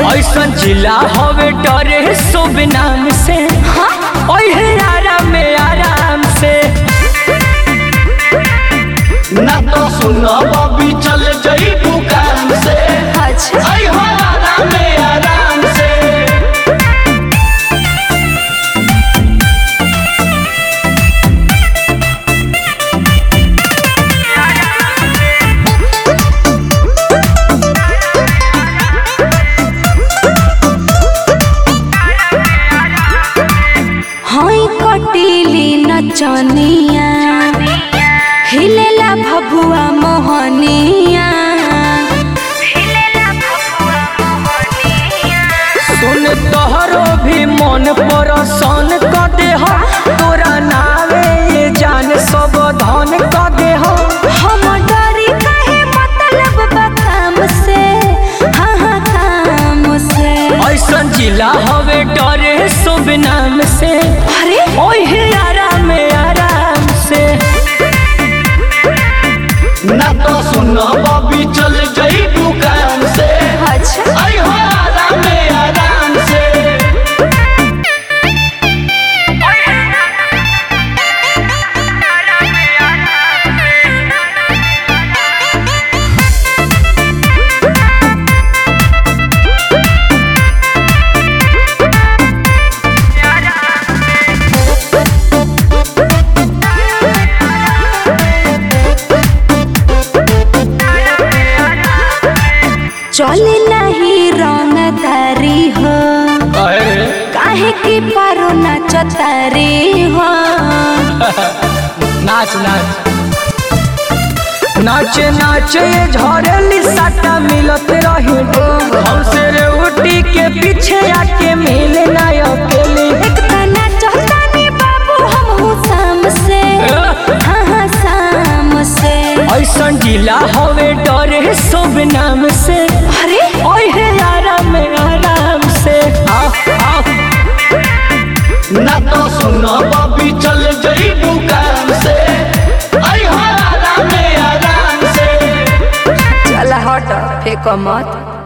ऐसन जिला हवे डरे शुभ नाम से ओहे आराम में आराम से ना तो सुनो बबी चल जई दुकान से अच्छा आई हो आराम में आराम से हई कटीली नचनिया हिलेला भभुआ मोहनिया सुन तोहरो भी मन परसन क देह तोरा नावे ये जान सब धन क देह हम डरी काहे मतलब बा काम से हाँ हाँ काम से ऐसन जिला हवे डरे शुभ नाम से अरे ओहे आराम में आराम से ना तो सुनो बबी चल जई दुकान से अच्छा आई हो आराम में आराम से चले नहीं रंग तारी हो अरे काहे की पारो नाचतारी हो नाच नाच नाचे नाचे ये झरेली साटा मिलत रही हमसे रे उठी के पीछे आके मिले ना अकेले एक तना चहतानी बाबू हम हूँ शाम से हाँ हाँ शाम से ऐसन जिला हवे डरे शुभ नाम से अरे ओहे आराम में आराम से आओ आओ ना तो सुनो बबी चल जई दुकान से आई हो आराम में आराम से चला हट फेंको मत